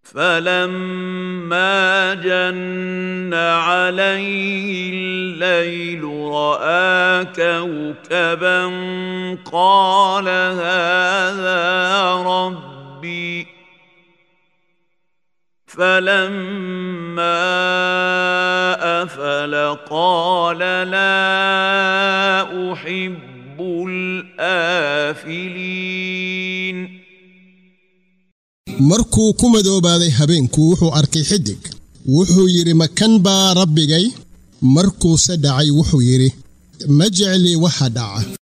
فلما جن عليه الليل راى كوكبا قال هذا ربي فلما افل قال لا احب الافلين markuu ku madoobaaday habeenku wuxuu arkay xidig wuxuu yidhi makan baa rabbigay markuuse dhacay wuxuu yidhi ma jecli waxa dhaca